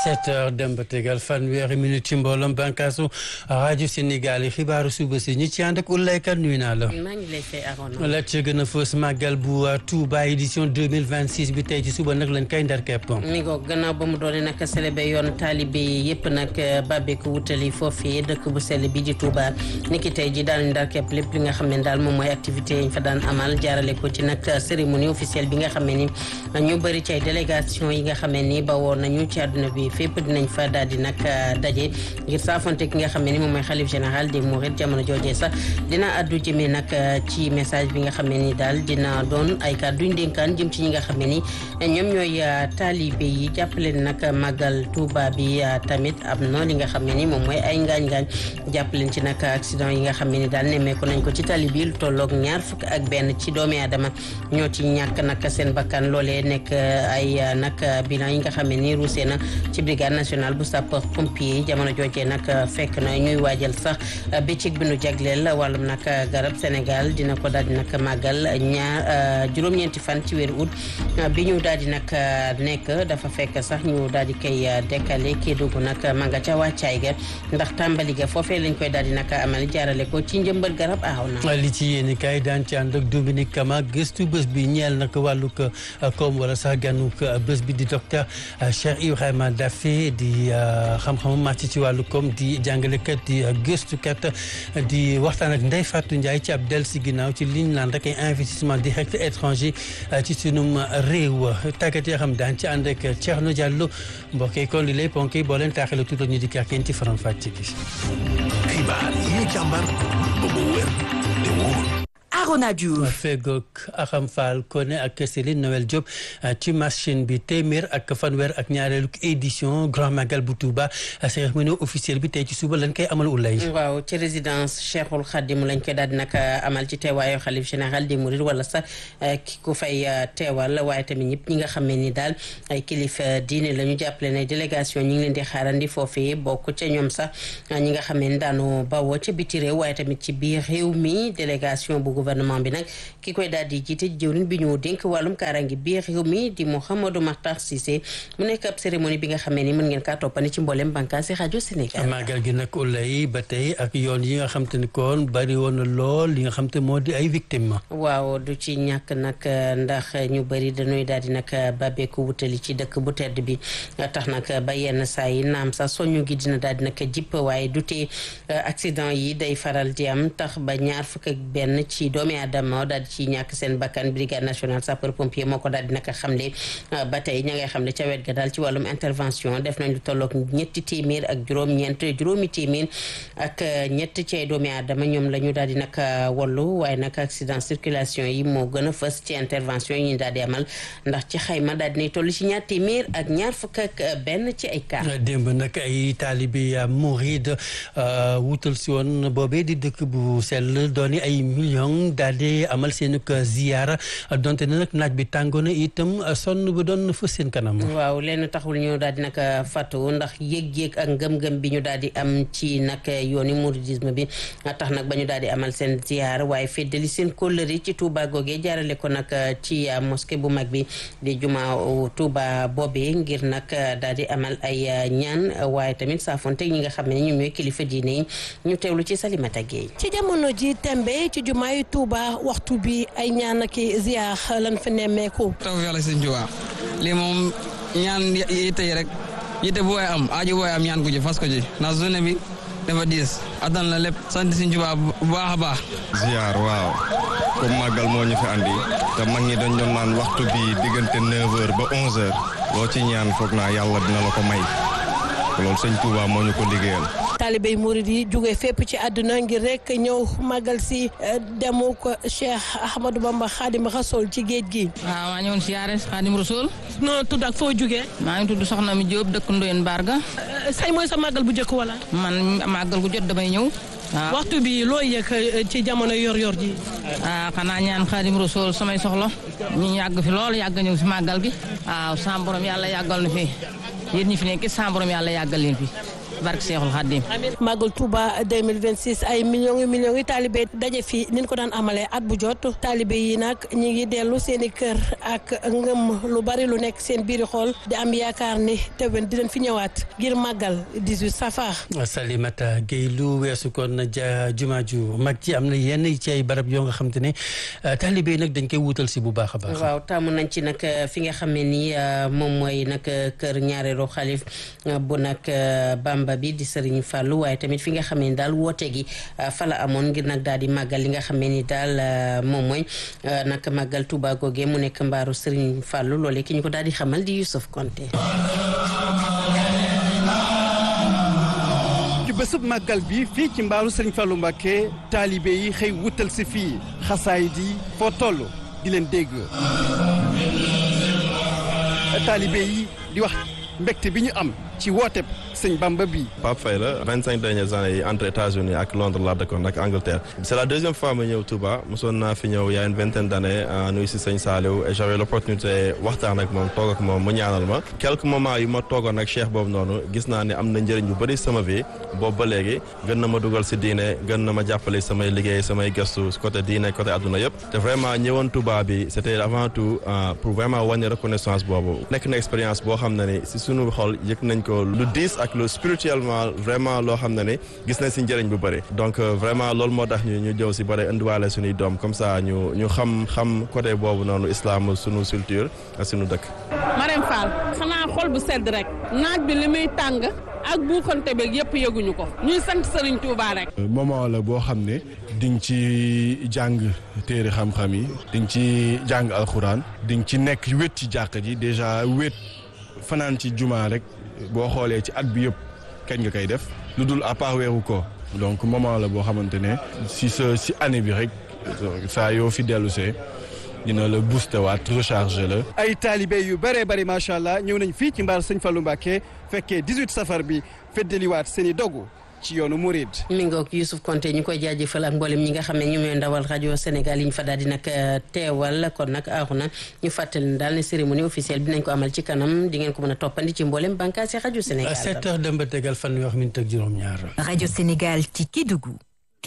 sept heures dem ba tegal fanweeri minute ci mbooloom bànkaasu rajo Sénégal yi xibaaru suba si ñi ci ànd ak Oulaye Kane nuyu naa la. maa ngi lay fay Arona. la ca gën a fës màggal bu Touba édition deux mille vingt six bi tey ci suba nag lañ koy ndar kepp. mi ngoog gannaaw ba mu doone nag célébé yoon taalibe yëpp nag bàbbeeku wutali foofii dëkk bu sell bi di Touba niki tey ji daal ndar kepp lépp li nga xam ne daal moom mooy activité yi ñu fa daan amal jaarale ko ci nag cérémonie officielle bi nga xam ne ni ñu bëri ci ay délégation yi nga xam ne ni ba woon nañu ci àdduna bi fépp dinañ fa daal di nag daje ngir saafonte ki nga xam ne ni moom mooy xalif général des mourides jamono joojee sax dina addu jëmee nag ci message bi nga xam ne ni daal dina doon ay kàdduñ dénkaan jëm ci ñi nga xam ne ni ñoom ñooy taalibe yi jàppale nag màggal Touba bi tamit am na li nga xam ne ni moom mooy ay ngaañ-ngaañ jàppaleen ci nag accident yi nga xam ne ni daal nemmeeku nañ ko ci tali bi lu tolloog ñaar fukk ak benn ci doomi aadama ñoo ci ñàkk nag seen bakkan loolee nekk ay nag bilan yi nga xam ne ni ruusee na ci brigade nationale bu sapeur pompier jamono joojee nag fekk na ñuy waajal sax bëccëg bi nu jagleel wàllum nag garab Sénégal dina ko daal di nag màggal ñaar juróom-ñeenti fan ci weeru août bi ñu daal di nag nekk dafa fekk sax ñu daal di koy décalé kii dugg nag ma nga ca wàccaay ga ndax tàmbali ga foofee lañ koy daal di nag amal jaarale ko ci njëmbat garab aaw na. li ci yéen kay daan ci ànd ak Dominique Kama gëstu bés bi ñeel nag wàllug koom wala sax gànnug bés bi di docteur Cheikh Ibrahima Daffé di xam-xamu màcc ci wàllu koom di jàngalekat di gëstukat di waxtaan ak Ndeye Fatou Ndiaye ci ab del si ginnaaw ci liñ naan rek ay investissement direct étranger ci sunum réew tàggat yoo xam daan ci ànd ak Thierno Diallo mbokk yi kon li lay ponk yi boo leen taaxee la tuuti ñu di kàr kenn ci faram fàcce gi. xibaar yi ñu càmbar ba mu wér te wóor. Arona Diouf fegook Axam Fall Koné ak Céline Noël Diop ci machine bi téeméer ak fanweer ak ñaareelu édition Grand Magal bu Touba cérémonie officielle bi tey ci suba lañ koy amal ulay waaw ci résidence Cheikhul Khadim lañ koy daal di nag amal ci teewaayu xalif général des Mourides wala sax ki ku fay teewal waaye tamit ñëpp ñi nga xam ne ni daal ay kilifa diine la ñu jàppale ne délégation ñi ngi leen di xaarandi foofee bokk ca ñoom sax ñi nga xam ne ni daanu bawoo ca biti réew waaye tamit ci biir réew mi délégation bu gouvernement bi nag ki koy daal di jiite jëwriñ bi ñu dénk wàllum kaaraange biir réew mi di Mouhamadou Makhtar Cissé mu nekk ab cérémonie bi nga xamee ni mën ngeen kaa toppani ci mboolem bànqaasi rajo Sénégal. màggal gi nag ulay ba tey ak yoon yi nga xam te ni kon bari woon na lool li nga xam te moo di ay victimes. waaw du ci ñàkk nag ndax ñu bëri dañuy daal di nag bàbbeeku wutali ci dëkk bu tedd bi tax nag ba yenn saa yi naam sax soñu gi dina daal di nag jipp waaye du tee accident yi day faral di am tax ba ñaar fukk ak benn ci doomi aadama daal di ci ñàkk seen bakkan brigade nationale sapeur pompier moo ko daal di naka xamle ba tey ña ngay xamle ca wet ga daal ci wàllum intervention def nañ lu tolloog ñetti téeméer ak juróom-ñeent juróomi téeméer ak ñett ci ay doomi aadama ñoom la ñu daal di nag wallu waaye nag accident circulation yi moo gën a fës ci intervention yi ñu daal di amal ndax ci xayma daal dinay toll ci ñaar téeméer ak ñaar fukk ak benn ci ay cas démb nag ay taalibi mouride wutal si woon boobee di dëkk bu sell dooni ay millions daal di amal seen ziyaara donte ne nag naaj bi tàngoona itam sonn ba doon fës seen kanam. waaw leen taxul ñu daal di nag fàttu ndax yëg-yëg ak ngëm-ngëm bi ñu daal di am ci nag yooni mouridisme bi tax nag ba ñu daal di amal seen ziyaara waaye feddali seen kóllëre ci Touba googee jaarale ko nag ci mosquée bu mag bi di juma Touba boobee ngir nag daal di amal ay ñaan waaye tamit saafonte ñi nga xam ne ñoom ñooy kilifa diine yi ñu teewlu ci Salimata Gueye. ci jamono ji tembe ci jumaay Touba waxtu bi ay ñaan ak ziar lan fa nemmeeku. taw yàlla sëñ Tuubaa lii moom ñaan yitte yi rek yitte bu waay am aajo bu waay am ñaan ko ji fas ko ji ndax journée bi dafa diis attan la lépp sant sëñ Tuubaa bu baax a baax. ziar waaw comme màggal moo ñu fi andi te mag ñi dañ doon naan waxtu bi diggante 9h ba 11h loo ci ñaan foog naa yàlla dina la ko may loolu sëñ Tuubaa moo ñu ko liggéeyal. taalibey murid yi jóge fépp ci àdduna ngir rek ñëw màggal si demu ko Cheikh Ahmadou Bamba Khadim Rasoul ci géej gi. waaw maa ñëwoon siyaare Khadim Rasoul. noo tudd ak foo jógee. maa ngi tudd Soxna mi Diop dëkk Ndoyen Barga. say mooy sa màggal bu njëkk wala. man màggal gu jot damay ñëw. waaw waxtu bi loo yëg ci jamono yor-yor ji. ah xanaa ñaan Khadim Rasoul samay soxla. ñu yàgg fi lool yàgg ñëw si màggal gi. waaw sa borom yàlla yàggal na fi yéen ñi fi nekk sa borom yàlla yàggal leen fi. barke Seexul Xaddim Magal Touba 2026 ay millions yu millions yi taalibe daje fi ni ñu ko daan amalee at bu jot taalibe yi nag ñi ngi dellu seen i kër ak ngëm lu bari lu nekk seen biiri xool di am yaakaar ni tewen dinañ fi ñëwaat ngir màggal 18 safar. Salimata Gueye lu weesu kon ja juma ju mag ci am na yenn ci ay barab yoo nga xam te ne taalibe yi nag dañ koy wuutal si bu baax a baax. waaw taamu nañ ci nag fi nga xam ne nii moom mooy nag kër ñaareelu xalif bu nag Bamba bi di Serigne Fallou waaye tamit fi nga xam ne ni daal woote gi fa la amoon ngir nag daal di màggal li nga xam ne ni daal moom mooy nag màggal Touba googee mu nekk mbaaru Serigne Fallou loolee ki ñu ko daal di xamal di Youssouf Konté. ci bésub màggal bi fii ci mbaaru Serigne Fallou Mbacké taalibe yi xëy wutal si fii xasaay di foo toll di leen dégg taalibe yi di wax mbégte bi ñu am ci woote sëñ Bamba bi Pape Faye la vingt cinq dernières années yi entre États-Unis ak Londres laa dëkkoon ak Angleterre c'est la deuxième fois ma ñëw Touba mosoon naa fi ñëw y a une vingtaine d'années nuyu si sëñ Saliou et j'avais l'opportunité waxtaan ak moom toog ak moom mu ñaanal ma quelques moments yu ma toogoon ak cheikh boobu noonu gis naa ne am na njëriñ bu bëri sama vie boobu ba léegi gën na ma dugal si diine gën na ma jàppale samay liggéey samay gëstu côté diine côté adduna yëpp te vraiment ñëwoon Touba bi c'était avant tout pour vraiment wane reconnaissance boobu nekk na expérience boo xam ne ni si sunu xol yëg nañ ko lu diis ak lu spirituellement vraiment loo xam ne ni gis nañ si njëriñ bu bëri donc vraiment loolu moo tax ñu ñu jëw si bëri indiwaale suñuy doom comme ça ñu ñu xam xam côté boobu noonu islam sunu culture ak sunu dëkk. Marème Fall xanaa xol bu sedd rek naaj bi li muy tàng ak buuxante beeg yëpp yëguñu ko ñuy sant Serigne Touba rek. moment la boo xam ne di nga ci jàng téere xam-xam yi di nga ci jàng alxuraan di nga ci nekk wét ci jàkka ji déjà wét fanaan ci jumaa rek boo xoolee ci at bi yëpp kañ nga koy def lu dul à part weeru ko donc moment la boo xamante ne si sa si année bi rek saa yoo fi dellu see dina la booster waat recharger la. ay taalibe yu bëree bëri macha allah ñëw nañ fii ci mbaar sëñ Fallou Mbacké fekkee 18 safar bi feddaliwaat seen i dogu ci yoonu Mouride. mi ngoog Youssouf Konté ñu koy jaajëfal ak mboolem ñi nga xam ne ñu ñooy ndawal rajo Sénégal yi ñu fa daal di nag teewal kon nag aaxu na ñu fàttali ne daal ne cérémonie officielle bi nañ ko amal ci kanam di ngeen ko mën a toppandi ci mboolem bànqaas yi rajo Sénégal. 7 heures dem ba tegal fanweer minute ak juróom-ñaar. rajo Sénégal ci Kédougou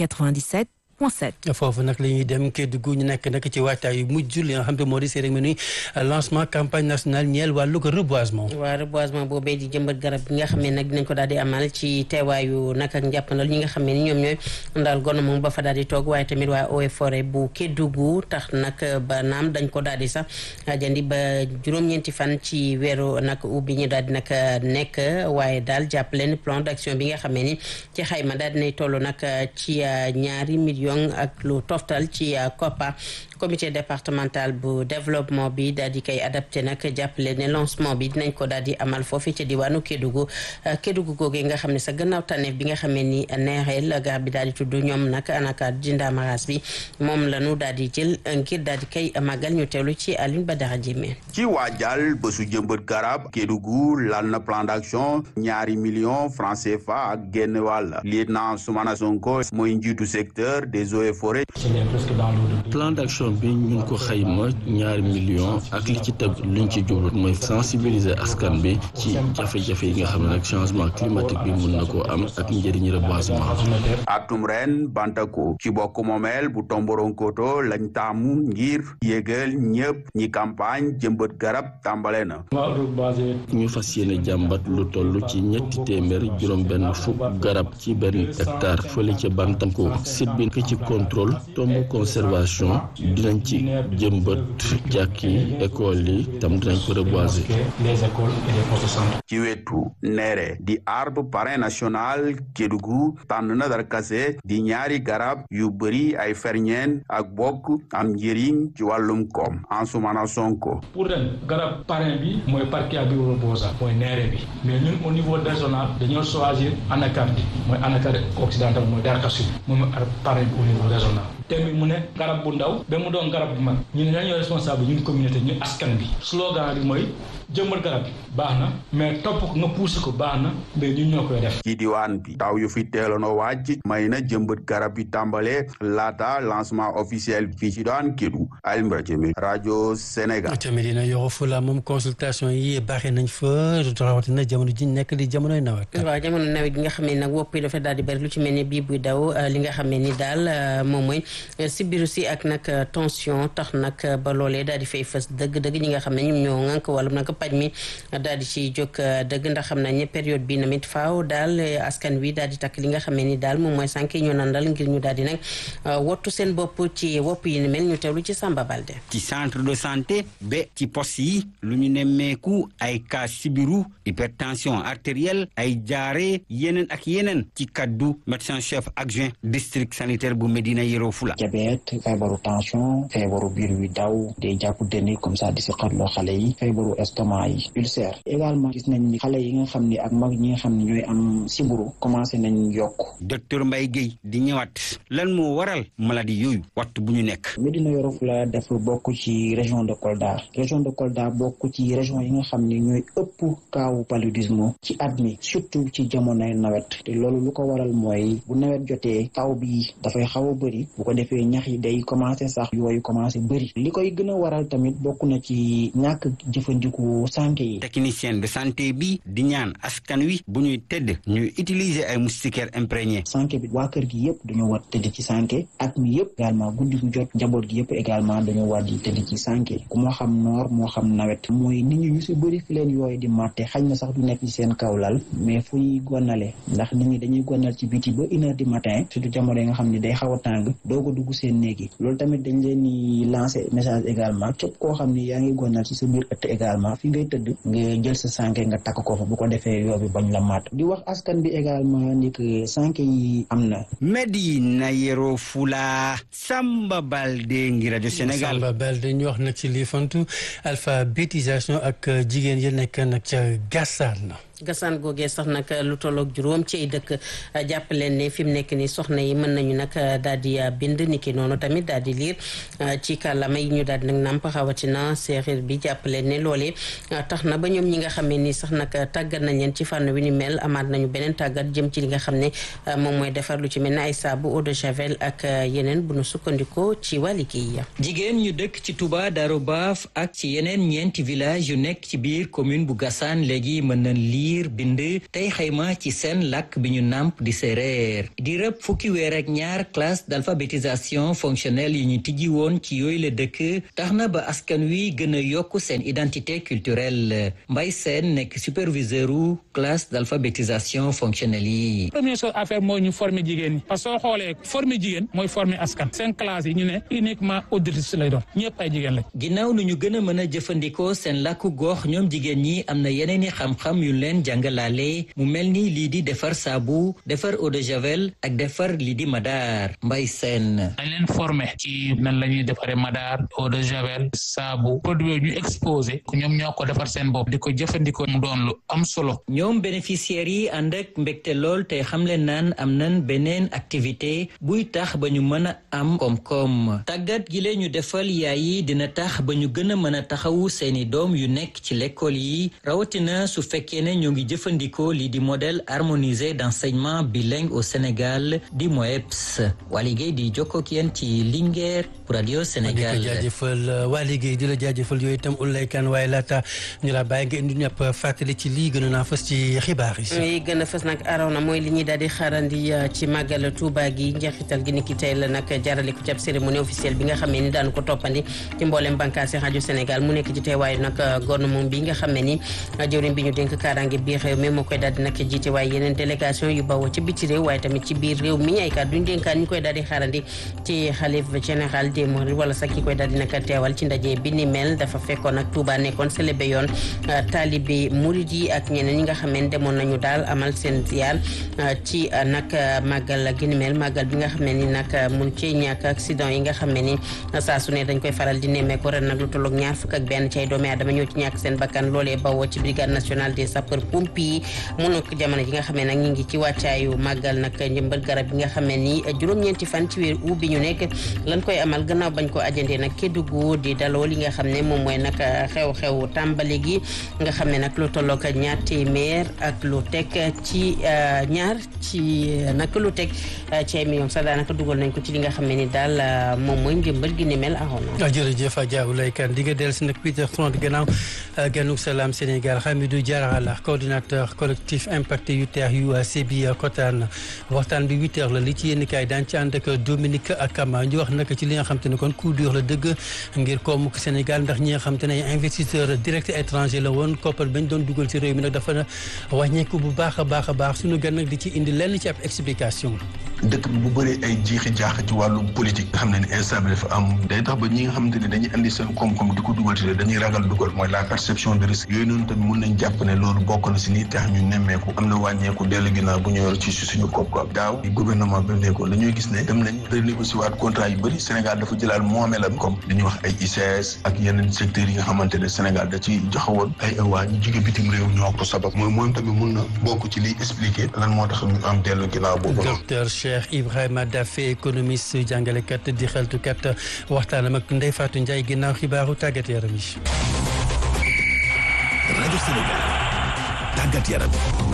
97. foofu nag la ñuy dem Kédougou ñu nekk nag ci waajtaay yu mujj li nga xam te moo di cérémonie lancement campagne nationale ñeel wàllu ko reboisement. waaw reboisement boobee di jëmbat garab gi nga xam ne nag dinañ ko daal di amal ci teewaayu nag ak njàppandal ñi nga xam ne ni ñoom ñooy ndaal gone moom ba fa daal di toog waaye tamit waa eaux et forêt bu Kédougou tax nag ba naam dañ ko daal di sax jandi ba juróom-ñeenti fan ci weeru nag ubbi ñu daal di nag nekk waaye daal jàpp leen plan d'action bi nga xam ne ni ci xayma daal dinay toll nag ci ñaari millions ak lu toftal ci COPPA comité départemental bu développement bi daal di koy adapté nag jàppale ne lancement bi dinañ ko daal di amal foofu ca diwaanu Kédougou Kédougou googee nga xam ne sa gannaaw tànneef bi nga xamee ni neexeel garab bi daal di tudd ñoom nag anaka jindamaras bi moom lañu daal di jël ngir daal di koy màggal ñu teewlu ci Alioune Badara Djimé ci waajal bésu jëmbat garab Kédougou lal na plan d'action ñaari millions francs CFA ak génn wàll lieutenant Soumana Sonko mooy njiitu secteur des eaux et forêts plan d'action bi ñu ngi ko xayma ñaari millions ak li ci teg luñ ci jublu mooy sensibiliser askan bi ci jafe-jafe yi nga xam ne nag changement climatique bi mun na koo am ak njëriñ reboisement. atum ren Bantako ci bokk moomeel bu Tomboronkoto lañ taamu ngir yégal ñëpp ñi campagne jëmbat garab tàmbale na. ñu fas yéene jàmbat lu toll ci ñetti téeméer juróom-benn fukk garab ci benn hectare fële ca Bantako site bi ci contrôle tomb conservation. dinañ ci jëmbat jàkk yi école yi tam dinañ ko reboiser. ci wetu neere di arbre parrain national Kédougou tànn na darkase di ñaari garab yu bëri ay ferñeen ak bokk am njëriñ ci wàllum koom Ansoumana Sonko. pour ren garab parrain bi mooy Parkia bilobosa mooy neere bi mais ñun au niveau régional dañoo choisir anacardi mooy anacardi occidental mooy darkase moom parrain bi au niveau régional. thème bi mu ne garab bu ndaw ba mu mu doon garab bu mag ñu ne ñoo responsable ñun communauté ñu askan bi slogan bi mooy jëmbat garab bi baax na mais topp ko nga poussé ko baax na mais ñun ñoo koy def ci diwaan bi taw yu fi teeloon a wàcc may na jëmbat garab yi tàmbale laata lancement officiel fii ci daan Kédougou Alioune Badji rajo Sénégal. tamit dina Yoro Fula moom consultation yi baaxee nañ fa rawatina jamono ji nekk di jamonoy nawet. waaw jamono nawet gi nga xam ne nag wopp yi dafa daal di bëri lu ci mel ne bii buy daw li nga xam ne ni daal moom mooy sibiru si ak nag tension tax nag ba loolee daal di fay fës dëgg-dëgg ñi nga xam ne ñoom ñoo ŋànk wàllum nag paj mi daal di ciy jóg dëgg ndax xam nañ ne période bi namit faaw daal askan wi daal di takk li nga xam ne ni daal moom mooy sànq ñoo nandal ngir ñu daal di nag wottu seen bopp ci wopp yi ni mel ñu teewlu ci Samba Balde. ci centre de santé ba ci poste yi lu ñu nemmeeku ay cas sibiru hypertension artérielle ay jaare yeneen ak yeneen ci kaddu médecin chef adjoint district sanitaire bu Médina Yoro Fula. diabète feebaru tension feebaru biir wi daw day jàpp dënn comme ça di si xatloo xale yi feebaru estomac yi ulcère également gis nañ ni xale yi nga xam ni ak mag ñi nga xam ne ñooy am sibiru commencé nañ yokk. docteur Mbaye Guèye di ñëwaat lan moo waral maladie yooyu waxtu bu ñu nekk. Médina Yoro Fula dafa bokk ci région de Kolda région de Kolda bokk ci région yi nga xam ne ñooy ëpp kaawu paludisme ci at mi surtout ci jamonoy nawet te loolu lu ko waral mooy bu nawet jotee taw bi dafay xaw a bëri bu ko defee ñax yi day commencé sax yooyu commencé bëri li koy gën a waral tamit bokk na ci ñàkk jëfandiku santé yi. technicien de santé bi di ñaan askan wi bu ñuy tëdd ñuy utiliser ay moustiquaires imprégnés. santé bi waa kër gi yëpp dañoo war tëdd ci santé at mi yëpp également guddi gu jot njaboot gi yëpp également dañoo war di tëdd ci santé ku moo xam noor moo xam nawet mooy nit ñi ñu si bëri fi leen yooyu di màtte xañ na sax du nekk ci seen kaw lal mais fu ñuy gonale ndax nit ñi dañuy gonal ci biti ba une heure du matin surtout jamono yi nga xam ne day xaw a tàng doog a dugg seen néeg yi loolu tamit dañ leen di lancer message également képp koo xam ne yaa ngi gonal ci sa biir ëtt également fi ngay tëdd nga jël sa sànke nga takk ko fa bu ko defee yoo bi bañ la màtt di wax askan bi également ni que sànke yi am na Médina Yoro Fula Samba Balde ngi rajo Sénégal Samba Balde ñu wax nag ci lii fantu alphabétisation ak jigéen yi nekk nag ca Gassane gasaan googee sax nag lu tolloog juróom ci ay dëkk jàpp leen ne fi mu nekk ni soxna yi mën nañu nag daal di bind niki noonu tamit daal di liir ci kàllaama yi ñu daal di nag nàmp xawatina séeréer bi jàpp leen ne loolee tax na ba ñoom ñi nga xamee ni sax nag tàggat nañ leen ci fànn wi ni mel amaat nañu beneen tàggat jëm ci li nga xam ne moom mooy defar lu ci mel ne ay saabu eau de javel ak yeneen bu nu sukkandikoo ci waa liggéey ya jigéen ñu dëkk ci Touba Darou Baaf ak ci yeneen ñeenti village yu nekk ci biir commune bu Gassane léegi mën nañ lii bind tey xayma ci seen làkk bi ñu nàmp di séeréer di rëb fukki weer ak ñaar classe d'alphabétisation fonctionnelle yi ñu tijji woon ci yooyu la dëkk tax na ba askan wi gën a yokk seen identité culturelle Mbay Seen nekk superviseur u classe d'alphabétisation fonctionnelle yi première chose à faire mooy ñu former jigéen ñi parce que soo xoolee former jigéen mooy former askan seen classe yi ñu ne uniquement auditrice lay doon ñëpp ay jigéen lañ ginnaaw nu ñu gën a mën a jëfandikoo seen làkku gox ñoom jigéen ñi am na yeneen i xam-xam yu leen jàngalaale mu mel ni lii di defar saabu defar eau de javel ak defar lii di madaar mbay seen dañ leen formé ci nan la ñuy defaree madaar eau de javel saabu produit yooyu ñu exposé ñoom ñoo ko defar seen bopp di ko jëfandikoo mu doon lu am solo ñoom bénéficiaires yi ànd ak mbégte lool te xam leen naan am nan beneen activité buy tax ba ñu mën a am koom-koom tàggat gi lee ñu defal yaay yi dina tax ba ñu gën a mën a taxawu seeni doom yu nekk ci l'école yi rawatina su fekkee ne ñoo ngi jëfandikoo lii di modèle harmonisé d'enseignement bilingue au Sénégal di MOEPS waa liggéey di jokkook yéen ci Linguère pour Radio Sénégal di ko jaajëfal waa liggéey di la jaajëfal yooyu itam Oulaye Kane waaye laata ñu la bàyyi nga indi ñëpp fàttali ci lii gën a naa fës ci xibaar yi. li gën a fës nag araw na mooy li ñuy daal di xaarandi ci màggal Touba gi njeexital gi ni ki tey la nag jaarale ko ci ab cérémonie officielle bi nga xamee ni daanu ko toppandi ci mboolem bànqaasi rajo Sénégal mu nekk ci teewaayu nag gouvernement bi nga xamee ni jëwriñ bi ñu dénk kaaraange biir réew mi moo koy daal di nag jiite waaye yeneen délégation yu bawoo ci biti réew waaye tamit ci biir réew mi ay kàddu ñu dénkaan ñu koy daal di xaarandi ci xalif général des mourides wala sax ki koy daal di nag teewal ci ndaje bi ni mel dafa fekkoon nag Touba nekkoon célébé yoon taalibe murid yi ak ñeneen ñi nga xam ne demoon nañu daal amal seen ziar ci nag màggal gi ni mel màggal bi nga xam ne ni nag mun ci ñàkk accident yi nga xam ne ni saa su ne dañ koy faral di nemmeeku ren nag lu tolloog ñaar fukk ak benn ci ay doomi aadama ñoo ci ñàkk seen bakkan loolee bawoo ci brigade nationale des sapeurs sapeur pompier mu nekk jamono ji nga xam ne nag ñu ngi ci wàccaayu màggal nag njëmbat garab yi nga xam ne ni juróom-ñeenti fan ci weer u bi ñu nekk lan koy amal gannaaw bañ ko ajandee nag Kédougou di daloo li nga xam ne moom mooy nag xew-xew tàmbali gi nga xam ne nag lu tollook ñaar téeméer ak lu teg ci ñaar ci nag lu teg ci ay millions sax daanaka dugal nañ ko ci li nga xam ne ni daal moom mooy njëmbal gi ni mel axoona jërëjëf Adja Oulaye Kane di nga dellu si nag 8h30 gannaaw ganuk salaam Sénégal Hamidou Diarra coordinateur collectif impacté yu teex yu Sébi Kotaan waxtaan bi 8h la li ci yéen kaay daan ci ànd ak Dominique Akama ñu wax nag ci li nga xam te ne kon coup dur la dëgg ngir koomuk Sénégal ndax ñi nga xam te ne ay investisseur direct étranger la woon koppar bañ doon dugal ci réew mi nag dafa wàññeeku bu baax a baax a baax suñu gan nag di ci indi lenn ci ab explication dëkk bi bu bëree ay jiixi jaax ci wàllu politique nga xam ne ne instable dafa am day tax ba ñi nga xamante ne dañuy andi seen koom-koom di ko dugal ci dañuy ragal dugal mooy la perception de risque yooyu noonu tamit mun nañ jàpp ne loolu bokk na si nii tax ñu nemmeeku am na wàññeeku dellu ginnaaw bu ñu yor ci suñu koom-koom daaw gouvernement bi nekkoon dañuy gis ne dem nañ renégocier waat contrat yu bëri Sénégal dafa jëlaat moomeelam comme li ñuy wax ay ICS ak yeneen secteurs yi nga xamante ne Sénégal da ci joxewoon ay waa ñu jóge bitim réew ñoo ko sabab mooy moom tamit mun na bokk ci liy expliquer lan moo tax ñu am dellu ginnaaw boobu Cheikh Ibrahima Daffé économiste jàngalekat di xeltukat waxtaanam ak Ndeye Fatou Ndiaye ginnaaw xibaaru tàggat yaram yi. rajo Sénégal tàggat yaram.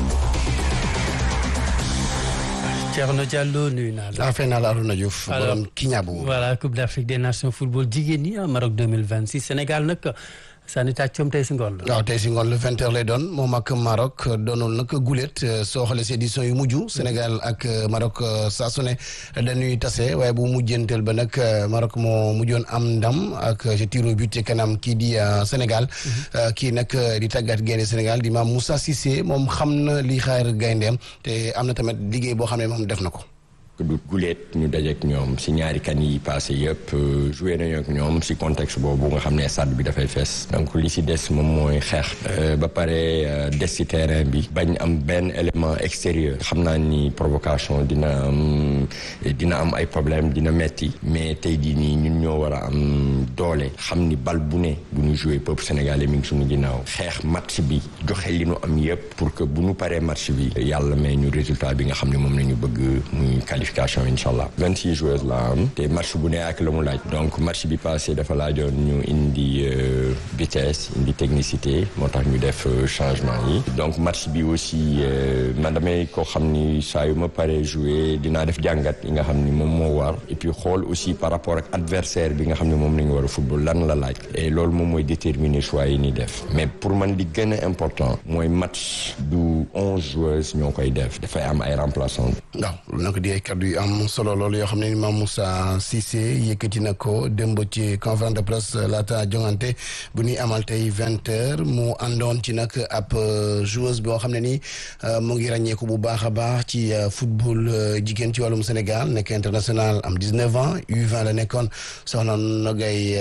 Thierno Diallo nuyu naa la. affaire naa la Arouna Diouf. borom Kiñaabu. voilà Coupe d'Afrique des Nations football jigéen ñi Maroc 2026 Sénégal nag. sànni tàccoom tey si ngoon la. waaw tey si ngoon le vingt heures lay doon moom ak Maroc doonul nag gulet soo xoolee si édition yu mujj Sénégal ak Maroc saa su ne dañuy tase waaye bu mujjanteel ba nag Maroc moo mujjoon am ndam ak ci tiro but ci kanam kii di Sénégal. kii nag di tàggat gaynde Sénégal di maam Moussa Cissé moom xam na li xaar gayndeem te am na tamit liggéey boo xam ne moom def na ko. du guleet ñu dajeek ñoom si ñaari kan yi passé yëpp joué nañu ak ñoom si contexte boobu nga xam ne stade bi dafay fees donc li si des moom mooy xeex ba pare des si terrain bi bañ am benn élément extérieur xam naa ni provocation dina am dina am ay problème dina metti mais tey jii nii ñun ñoo war a am doole xam ni bal bu ne bu ñu joué peuple sénégalais mi ngi suñu ginnaaw xeex match bi joxe li ñu am yëpp pour que bu ñu paree match bi yàlla may ñu résultat bi nga xam ne moom la ñu bëgg muy qualification incha allah vingt six joueurs la am te match bu ne ak la mu laaj donc match bi passé dafa laajoon ñu indi vitesse indi technicité moo tax ñu def changement yi donc match bi aussi man damay ko xam ni saa yu ma paree jouer dinaa def jàngat yi nga xam ni moom moo war et puis xool aussi par rapport ak adversaire bi nga xam ne moom la ñu war a football lan la laaj et loolu moom mooy déterminer choix yi ni def mais pour man di gën a important mooy match du onze joueurs ñoo koy def dafay am ay remplaçants waaw nag di ay kaddu yu am solo loolu yoo xam ne Mame Moussa Cissé yëkkati na ko démb ci conférence de presse laata jongante bu ñuy amal tey vingt heures mu àndoon ci nag ab joueuse boo xam ne ni mu ngi ràññeeku bu baax a baax ci football jigéen ci wàllum Sénégal nekk international am dix-neuf ans U20 la nekkoon soxna Nogay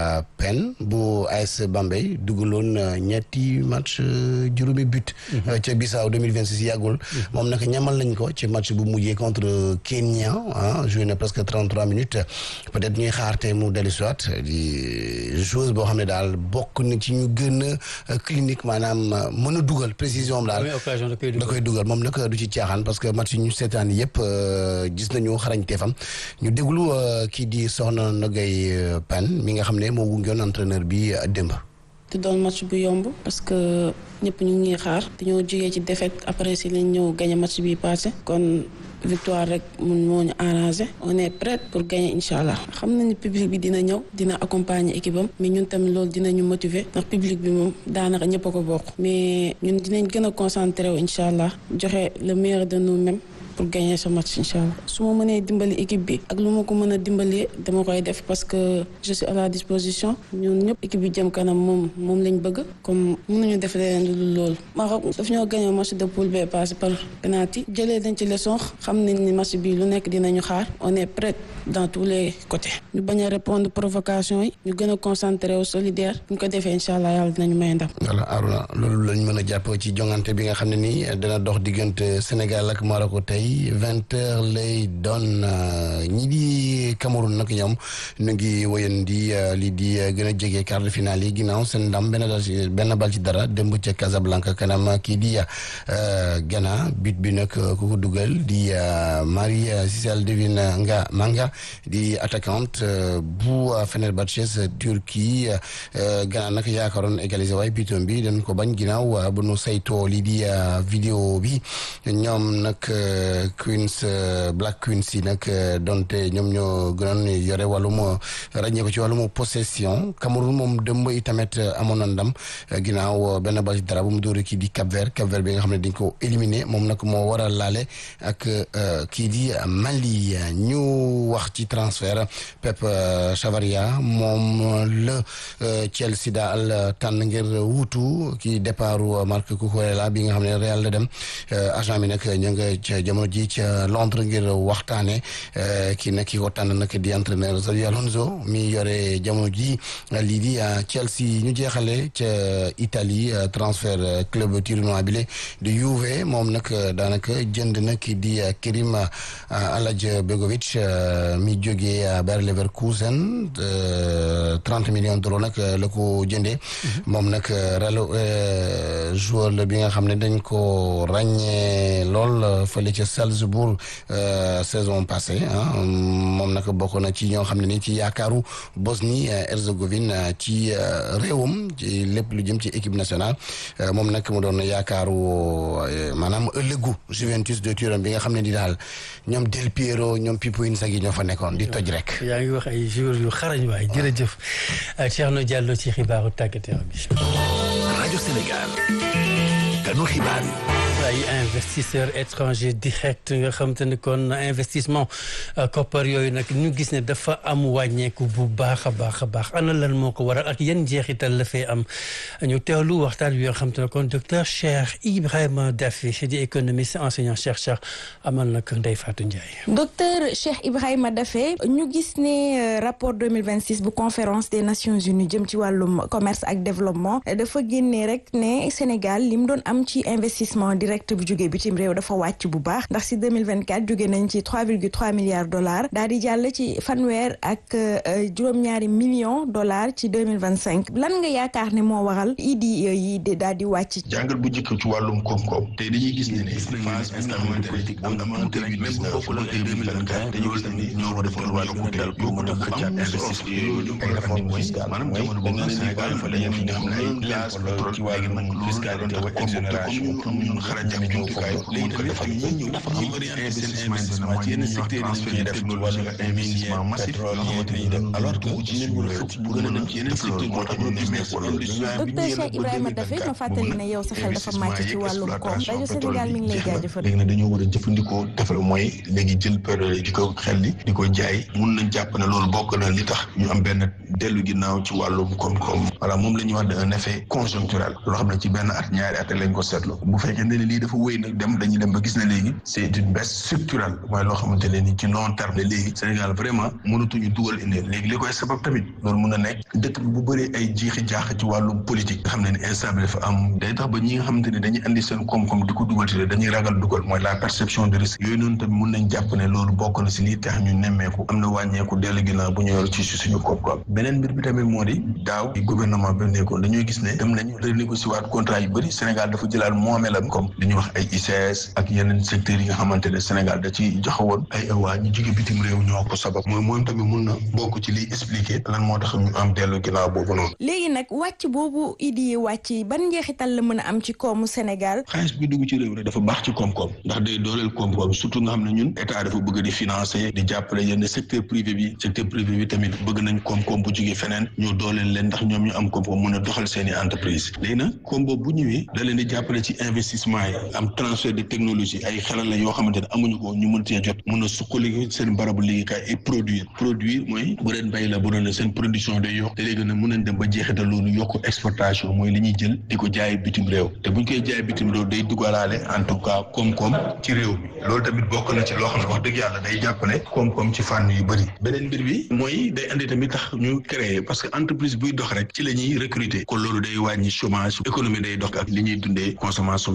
Pen bu AS Bambey dugaloon ñetti match juróomi but ca Bissau 2026 yàggul moom nag ñamal nañ ko ci match bu mujjee contre Kenya ah joué na presque 33 minutes peut-être ñuy xaar te mu dellu soit di joueuse boo xam ne daal bokk na ci ñu gën a clinique maanaam mën a dugal précision am daal da koy dugal moom nag du ci caaxaan parce que match yi ñu seetaan yëpp gis nañu xarañteefam ñu déglu kii di soxna Nogay Pan mi nga xam ne moo gungeoon entraîneur bi démb te doon match bu yomb parce que ñëpp ñu ngi xaar dañoo jógee ci défaite après si lañ ñëw gagné match bi passé kon victoire rek mun moo ñu arrangé on est prêt pour gagner incha allah xam nañu public bi dina ñëw dina accompagner équipe am mais ñun tamit loolu dinañu motiver ndax public bi moom daanaka ñëpp a ko bokk mais ñun dinañ gën a concentré wu incha allah joxe le meilleur de nous-mêmes pour gagner ce match incha allah su ma mënee dimbali équipe bi ak lu ma ko mën a dimbalee dama koy def parce que je suis à la disposition ñun ñëpp équipe bi jëm kanam moom moom lañ bëgg comme mënuñu def leneen lu dul loolu. Maroc daf ñoo gagné match de poule B passé par penalty jëlee dañ ci leçon xam nañ ni match bi lu nekk dinañu xaar on est prêt dans tous les côtés. ñu bañ a répondre provocation yi ñu gën a concentré wu solidaire bu ñu ko defee incha allah yàlla dinañu may ndam. voilà Arona loolu lañ mën a jàpp ci jongante bi nga xam ne nii dana dox diggante Sénégal ak Maroc tey. yi vingt heures lay doon ñi di Cameroun nag ñoom ñu ngi wëyandi lii di gën a jege quart de finale yi ginnaaw seen ndam benn dal ci benn bal ci dara démb ca Casablanca kanam kii di Ghana but bi nag ku ko dugal di Marie Cécile Devine nga Manga di attaquante bu Fenerbahçe Turquie Ghana nag yaakaaroon égaliser waaye butoon bi dañ ko bañ ginnaaw bu nu saytoo lii di vidéo bi ñoom nag Queens Black Queens yi nag donte ñoom ñoo gënoon yore wàllum ràññee ko ci wàllum possession Cameroun moom dëmb itamit amoon na ndam ginnaaw benn bal ci dara bu mu dóore kii di Cap Vert Cap Vert bi nga xam ne dañ ko éliminé moom nag moo war a laale ak kii di Mali ñu wax ci transfert Pep Chavaria moom la Chelsea daal tànn ngir wuutu kii départu Marc Cucurella bi nga xam ne Real la dem agent bi nag ñu nga ca jamono ji ca Londres ngir waxtaane kii nag ki ko tànn nag di entraîneur Xabi Alonso mi yore jamono ji lii di Chelsea ñu jeexale ca Italie transfert club turinois bi di Juve moom nag daanaka jënd na ki di Kerim Alaj Begovic mi jógee Bayer Leverkusen trente millions d'euros nag la ko jëndee moom nag relo joueur la bi nga xam ne dañ ko ràññee lool fële ca Salzbourg saison passée moom nag bokk na ci ñoo xam ne ni ci yaakaaru Bosnie Herzégovine ci réewam ci lépp lu jëm ci équipe nationale moom nag mu doon yaakaaru maanaam ëllëgu Juventus de Turin bi nga xam ne di daal ñoom Del Piero ñoom Pipo Inzaghi ñoo fa nekkoon di toj rek. yaa ngi wax ay joueurs yu xarañ waay jërëjëf Thierno Diallo ci xibaaru tàggat yaram bi. rajo Sénégal. kanu xibaar yi. ay investisseurs étrangers direct nga xam te ne kon investissement koppar yooyu nag ñu gis ne dafa am wàññeeku bu baax a baax a baax ana lan moo ko waral ak yan njeexital la fee am ñu teewlu waxtaan bi nga xam te ne kon docteur Cheikh Ibrahima Daffé di économiste enseignant chercheur amal nag Ndeye Fatou Ndiaye. docteur Cheikh Ibrahima Daffé ñu gis ne rapport 2026 bu conférence des nations unies jëm ci wàllum commerce ak développement dafa génnee rek ne Sénégal li mu doon am ci investissement direct bu jógee bitim réew dafa wàcc bu baax ndax si 2024 jóge nañ ci 3,3 milliards dollars daal di jàll ci fanweer ak juróom-ñaari millions dollars ci 2025 lan nga yaakaar ne moo waral idi yi daal di wàcc. jàngal bu njëkk ci wàllum koom-koom te dañuy gis ne ne phase bi nga xamante ne am na tuuti rek même bu bokkul ak 2024 dañoo gis ne ñoo war a defal wàllu kuréel pour mën a xëccaat investissement yooyu ay réforme fiscale maanaam jamono boobu nag Sénégal dafa dañu fi nga xam ne ay gaz pétrole ci wàllu fiscalité ak exonération ñun xarañ ak jumtukaay léegi tamit dafa ñëw dafa am orienté seen investissement ci yenn secteurs yi ñu def ci wàllu investissement massif yoo xamante ni def alors que ci suñu réew bu gën a dem ci yeneen secteur moo tax ñu nemmeeku loolu docteur Cheikh Ibrahima Daffé ma fàttali ne yow sa xel dafa màcc ci wàllum koom rajo Sénégal mi ngi lay jaajëfal léegi nag dañoo war a jëfandikoo defal mooy léegi jël période di ko xel li di ko jaay mun nañ jàpp ne loolu bokk na li tax ñu am benn dellu ginnaaw ci wàllum koom-koom voilà moom la ñuy wax un effet conjoncturel loo xam ne ci benn at ñaari at lañ ko seetlu bu fekkee ne lii dafa wéy nag dem dañuy dem ba gis ne léegi c'est une baisse structurelle mooy loo xamante ne ni ci long terme léegi Sénégal vraiment mënatuñu dugal indi léegi li koy sabab tamit loolu mun a nekk dëkk bi bu bëree ay jiixi jaax ci wàllum politique nga xam ne ni instable dafa am day tax ba ñi nga xamante ne dañuy andi seen koom-koom di ko dugal ci dañuy ragal dugal mooy la perception de risque yooyu noonu tamit mun nañ jàpp ne loolu bokk na si lii tax ñu nemmeeku am na wàññeeku dellu ginnaaw bu ñu yor ci suñu koom-koom beneen mbir bi tamit moo di daaw gouvernement bi nekkoon dañoo gis ne dem nañu renégocier waat contrat yu bëri Sénégal dafa jëlaat moomeelam comme li ñuy wax ay ICS ak yeneen secteurs yi nga xamante ne Sénégal da ci joxe woon ay awaa ñu jóge bitim réew ñoo ko sabab mooy moom tamit mun na bokk ci liy expliquer lan moo tax ñu am dellu ginnaaw boobu noonu léegi nag wàcc boobu idi yi wàcc ban njeexital la mën a am ci koomu Sénégal xaalis bi dugg ci réew rek dafa baax ci koom-koom ndax day dooleel koom-koom surtout nga xam ne ñun état dafa bëgg di financer di jàppale yenn secteur privé bi secteur privé bi tamit bëgg nañ koom-koom bu jóge feneen ñoo dooleel leen ndax ñoom ñu am koom-koom mën a doxal seeni entreprise léegi nag koom boobu bu ñëwee da leen di jàppale ci investissement yi am transfert de technologie ay xelal la yoo xamante ne amuñu ko ñu mën cee jot mën a suqali seen barabu liggéeykaay et produire produire mooy bu leen bay la bu doon seen production day yokk te léegi nag mën nañ dem ba jeexital loolu yokk exportation mooy li ñuy jël di ko jaay bitim réew te buñ koy jaay bitim réew day dugalaale en tout cas koom-koom ci réew mi loolu tamit bokk na ci loo xam ne wax dëgg yàlla day jàppale koom-koom ci fànn yu bëri beneen mbir bi mooy day andi tamit tax ñu créer parce que entreprise buy dox rek ci la ñuy recruter kon loolu day wàññi chômage économie day dox ak li ñuy dundee consommation yokk loolu day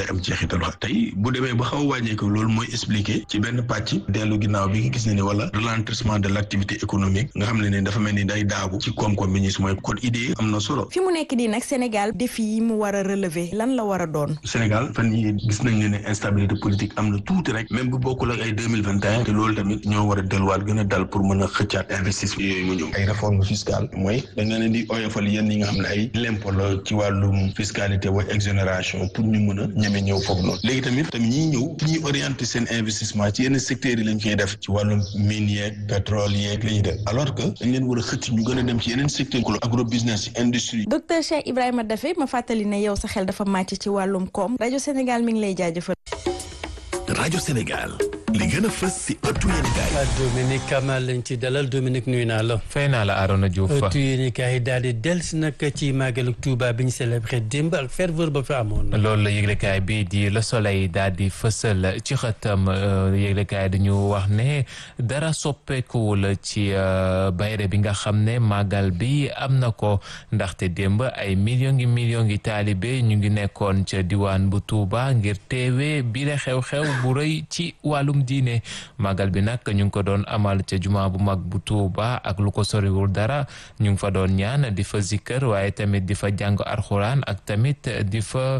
dafay am jeexital wax tey bu demee ba xaw a wàññeeku loolu mooy expliquer ci benn pàcc dellu ginnaaw bi nga gis ne ni wala ralentissement de l' activité économique nga xam ne ne dafa mel ni day daagu ci koom-koom bi ñu si mooy kon idée am na solo fi mu nekk nii nag Sénégal défi yi mu war a relever lan la war a doon Sénégal fan yi gis nañ ne ne instabilité politique am na tuuti rek même bu bokkul ak ay deux mille vingt et un te loolu tamit ñoo war a delluwaat gën a dal pour mën a xëccaat investissement yooyu mu ñëw ay réforme fiscale mooy dañ leen di oyofal yenn yi nga xam ne ay l'impôt la ci wàllum fiscalité wa exonération pour ñu mën a ñeme ñëw foofu noonu léegi tamit tamit ñiy ñëw fi ñuy orienté seen investissement ci yenn secteurs yi lañ koy def ci wàllum mine yeeg pétrole yeeg la ñuy def alors que dañ leen war a xëcc ñu gën a dem ci yeneen secteur agro business industrie docteur Cheikh Ibrahima Daffé ma fàttali ne yow sa xel dafa màcc ci wàllum koom rajo Sénégal mi ngi lay jaajëfal. rajo Sénégal li gën a fës si ëttu yéenekaay Dominique Kamal lañ ci dalal Dominique nuyu naa la. fay naa la Arona Diouf. ëttu yéenekaay daal di dellusi nag ci màggalu Touba bi ñu célébré démb ak ferveur ba fa amoon. loolu la yëglekaay bi di Le Soleil daal di fësal ci xëtam yëglekaay dañu wax ne dara soppeekuwul ci bayre bi nga xam ne màggal bi am na ko ndaxte démb ay millions ngi millions ngi taalibe ñu ngi nekkoon ca diwaan bu Touba ngir teewe bi la xew-xew bu rëy ci wàllum diine màggal bi nag ñu ngi ko doon amal ca juma bu mag bu Touba ak lu ko soriwul dara ñu ngi fa doon ñaan di fa zikkër waaye tamit di fa jàng arxuraan ak tamit di fa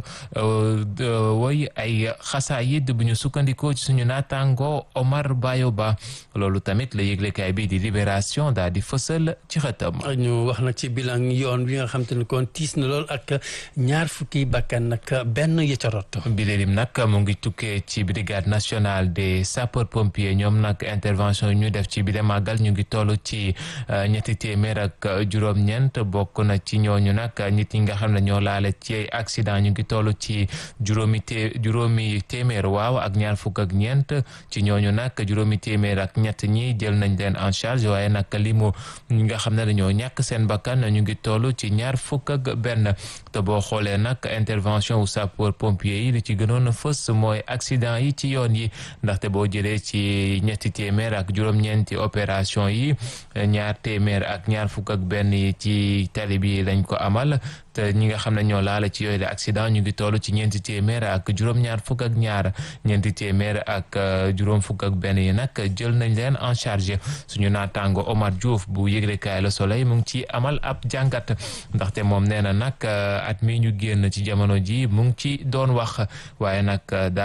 woy ay xasaayid bu ñu sukkandikoo ci suñu naataango Omar Bayo Ba loolu tamit la yëglekaay bi di libération daal di fësal ci xëtam. ñu wax nag ci bilan yoon bi nga xam te ne kon tiis na lool ak ñaar fukki bakkan nag benn ya ca rot. bileelim nag mu ngi tukkee ci brigade nationale des sapeurs pompiers ñoom nag intervention yi ñu def ci bile màggal ñu ngi toll ci ñetti téeméer ak juróom-ñeent bokk na ci ñooñu nag nit ñi nga xam ne ñoo laale ci accident ñu ngi toll ci juróomi té juróomi téeméer waaw ak ñaar fukk ak ñeent ci ñooñu nag juróomi téeméer ak ñett ñi jël nañ leen en charge waaye nag limu ñi nga xam ne dañoo ñàkk seen bakkan ñu ngi toll ci ñaar fukk ak benn te boo xoolee nag intervention wu sapeur pompier yi li ci gënoon a fës mooy accident yi ci yoon yi ndaxte boo jëlee ci ñetti téeméer ak juróom-ñeenti opération yi ñaar téeméer ak ñaar fukk ak benn yi ci tali bi lañ ko amal te ñi nga xam ne ñoo laala ci yooyu de accident ñu ngi toll ci ñeenti téeméer ak juróom-ñaar fukk ak ñaar ñeenti téeméer ak juróom fukk ak benn yi nag jël nañ leen en charge suñu naataango Omar Diouf bu yëglekaay Le Soleil mu ngi ci amal ab jàngat ndaxte moom nee na nag at mi ñu génn ci jamono ji mu ngi ci doon wax waaye nag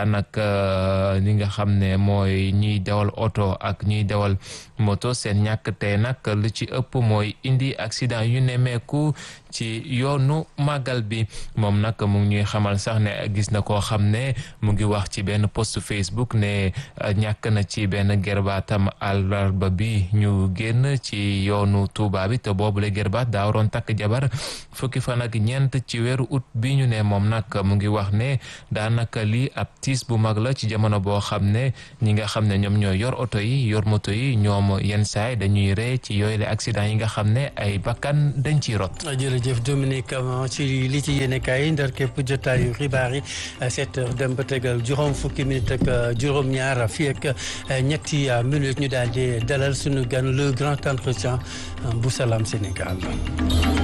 daanaka li nga xam ne mooy ñiy dawal oto ak ñiy dawal moto seen ñàkk tey nag lu ci ëpp mooy indi accident yu nemmeeku ci yoonu màggal bi moom nag mu ngi ñuy xamal sax ne gis na koo xam ne mu ngi wax ci benn post Facebook ne ñàkk na ci benn gerbaatam àllarba bi ñu génn ci yoonu Tuuba bi te boobule gerbaat daa waroon takk jabar fukki fan ak ñeent ci weeru ut bi ñu ne moom nag mu ngi wax ne daanaka lii ab tiis bu mag la ci jamono boo xam ne ñi nga xam ne ñoom ñoo yor oto yi yor moto yi ñoom yenn saay dañuy ree ci yooyu le accident yi nga xam ne ay bakkan dañ ciy rot jërëjëf Dominique ci li ci yéene kaay ndar képp jotaayu xibaar yi sept heures dem ba tegal juróom fukki minute ak juróom-ñaar fii ak ñetti minutes ñu daal di dalal suñu gan le grand entretien bu Salam Sénégal